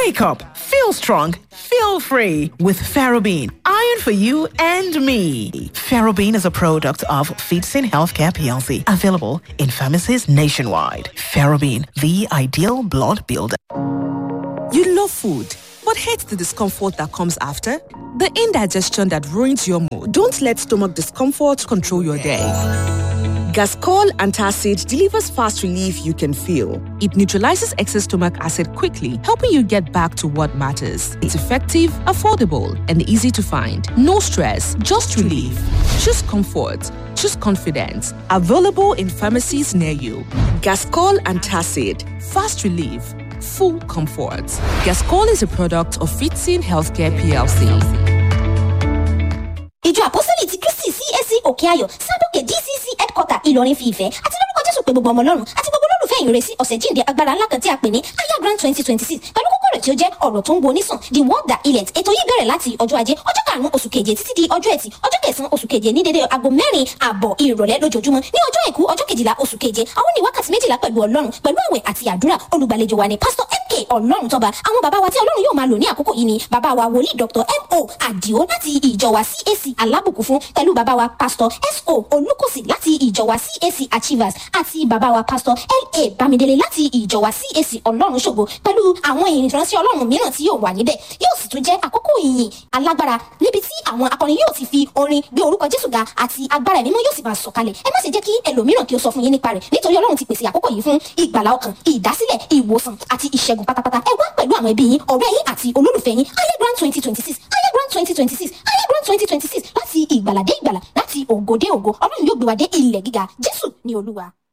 Wake up, feel strong, feel free with Ferrobene. Iron for you and me. Ferrobene is a product of Feedsin Healthcare PLC, available in pharmacies nationwide. Ferrobene, the ideal blood builder. You love food, but hate the discomfort that comes after? The indigestion that ruins your mood. Don't let stomach discomfort control your day. Gascol Antacid delivers fast relief you can feel. It neutralizes excess stomach acid quickly, helping you get back to what matters. It's effective, affordable, and easy to find. No stress, just relief. Choose comfort. Choose confidence. Available in pharmacies near you. Gascol Antacid. Fast relief. Full comfort. Gascol is a product of Fitzin Healthcare PLC. ìjọ àpọ́sítélì ti kristi cac òkè ayọ̀ sábòkè dcc headquarter ìlọrin fi ìfẹ́ àti lórúkọ jésù pé gbogbo ọmọ ọlọ́run àti gbogbo olólùfẹ́ ìyìn rẹ̀ sí ọ̀sẹ̀ jíǹde agbára ńlá kan tí a pè ní aya grand twenty twenty six pẹ̀lú kókó rẹ̀ tí ó jẹ́ ọ̀rọ̀ tó ń wo onísàn the world that healeth ètò yìí bẹ̀rẹ̀ láti ọjọ́ ajé ọjọ́ karùn-ún oṣù keje títí di ọjọ́ ẹtì ọjọ́ kẹsàn-án oṣù keje ní dédé aago mẹ́rin ààbọ̀ ìrọ̀lẹ́ lójoojúmọ́ ní ọjọ́ àìkú ọjọ́ kejìlá oṣù keje àwọn ní wákàtí méjìlá pẹ̀lú ọlọ́run pẹ̀lú àwẹ̀ àti àdúrà olùgbàlejò wa ni pásítọ̀ mk ọlọ́run tọ́ba àwọn bàbá wa tí ọlọ́run yóò máa lò ní àkókò yìí ni bàbá wa wòlíì dr mo àdìo láti ìjọ wa cac alábùkún fún pẹ̀lú bàbá wa pásítọ̀ so olùkọ́sì láti ìjọ wa cac achievers àti bàbá wa pásítọ̀ la bámidélé láti ìjọ wa cac ọlọ́run ṣògo pẹ̀lú àwọn ìránṣẹ́ ọlọ́run mìíràn tí yóò wà níbẹ̀ yóò sì tún jẹ́ àkókò ìyìn alágbára níbi tí àwọn akọrin yóò ti fi orin gbé orúkọ jésù ga àti agbára ẹ̀mí mímọ́ yóò sì máa sọ̀kalẹ̀ ẹ má ṣe jẹ́ kí ẹlòmíràn kí ó sọ fún yín nípa rẹ̀ nítorí ọlọ́run ti pèsè àkókò yìí fún ìgbàlá ọkàn ìdásílẹ̀ ìwòsàn àti ìṣẹ́gun pátápátá ẹ wá pẹ̀lú àwọn ẹbí yín ọ̀rẹ́ yín àti olólùfẹ́ yín ayé grand twenty twenty six ayé grand twenty twenty six ayé grand twenty twenty six láti ìgbàlà dé ìgbàlà láti ògo dé ògo ọlọ́run yóò gbé wa dé ilẹ̀ gíga jésù ní olúwa.